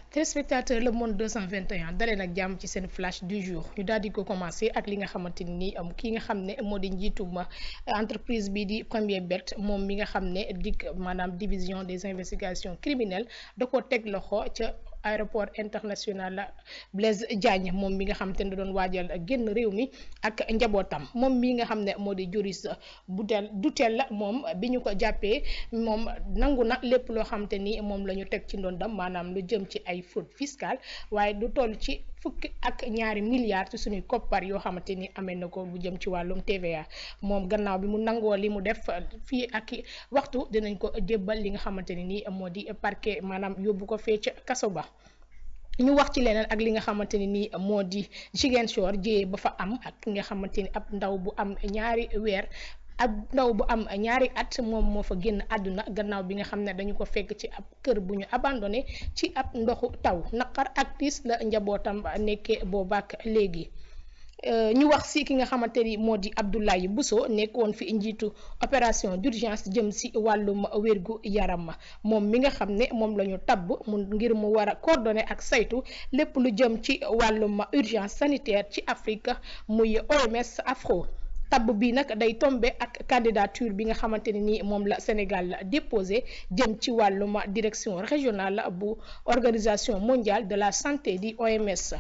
téléspectateur le monde 221 dalee nag jàmm ci seen flash du jour ñu daal di ko commencé ak li nga xamante ni am ki nga xam ne moo di njiitum entreprise bi di Premier Bet moom mi nga xam ne dik maanaam division des investigations criminelles da ko teg loxo ca aéroport international Blaise Diagne moom mi nga xam te ne doon waajal génn réew mi ak njabootam moom mi nga xam ne moo di Joris Budel Dutel la moom bi ñu ko jàppee moom nangu na lépp loo xam te ni moom la ñu teg ci ndondam maanaam lu jëm ci ay fraude fiscale waaye du toll ci fukki ak ñaari milliards ci suñuy koppar yoo xamante ni amee na ko bu jëm ci wàllum TVA moom gannaaw bi mu nangoo li mu def fii ak waxtu dinañ ko jébbal li nga xamante ne ni moo di parquet maanaam yóbbu ko fee ca kaso ba. ñu wax ci leneen ak li nga xamante ne nii moo di Ziguinchor jiyee ba fa am ak ki nga xamante ni ab ndaw bu am ñaari weer ab ndaw bu am ñaari at moom moo fa génn àdduna gannaaw bi nga xam ne dañu ko fekk ci ab kër bu ñu abandonné ci ab ndoxu taw naqar ak tiis la njabootam nekkee boobaak léegi. ñu wax si ki nga xamante ni moo di Abdoulaye Bousso nekkoon fi njiitu opération d'urgence jëm si wàllum wérgu yaram moom mi nga xam ne moom la ñu tabb mu ngir mu war a coordonner ak saytu lépp lu jëm ci wàllum urgence sanitaire ci Afrique muy OMS Afro tabb bi nag day tombe ak candidature bi nga xamante ne ni moom la Sénégal déposé jëm ci wàllum direction régionale bu organisation mondiale de la santé di OMS.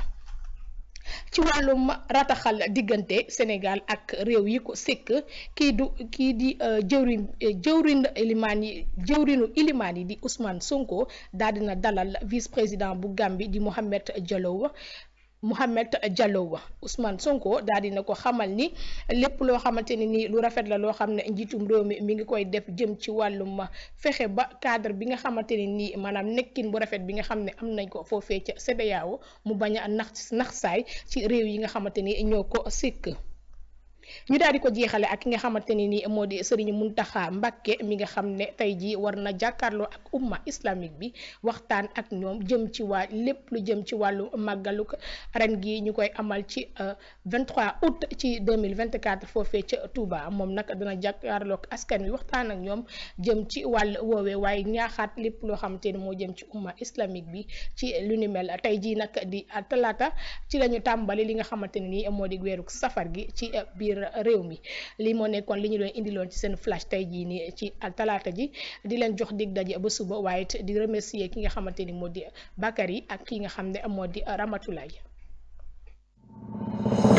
ci wàllum rataxal diggante Sénégal ak réew yi ko sekk kii du kii di jëwrin jëwrin ilimaan yi jëwrinu ilimaan yi di Ousmane Sonko daal dina dalal vice président bu Gambie di Mohamed Diallo Mohamed Diallo Ousmane Sonko daal dina ko xamal ni lépp loo xamante ne ni lu rafet la loo xam ne njiitum réew mi mi ngi koy def jëm ci wàllum fexe ba cadre bi nga xamante ne nii maanaam nekkin bu rafet bi nga xam ne am nañ ko foofee ca CEDEAO mu bañ a nax nax saay ci réew yi nga xamante ni ñoo ko sikk ñu daal di ko jeexale ak ki nga xamante ne ni moo di Serigne Mountakha Mbacké mi nga xam ne tey jii war na jàkkaarloo ak umma islamique bi waxtaan ak ñoom jëm ci waa lépp lu jëm ci wàllu màggaluk ren gi ñu koy amal ci 23 août ci 2024 foofee ca Touba moom nag dana jàkkaarloo ak askan wi waxtaan ak ñoom jëm ci wàll woowee waaye ñaaxaat lépp loo xamante ni moo jëm ci umma islamique bi ci lu ni mel tey jii nag di talaata ci la ñu tàmbali li nga xamante ne ni moo di weeru safar gi ci biir réew mi lii moo nekkoon li ñu doon indiloon ci seen flash tey jii nii ci talaata ji di leen jox dig daje ba suba waaye it di remercier ki nga xamante ni moo di Bakary ak ki nga xam ne moo di Ramatoulaye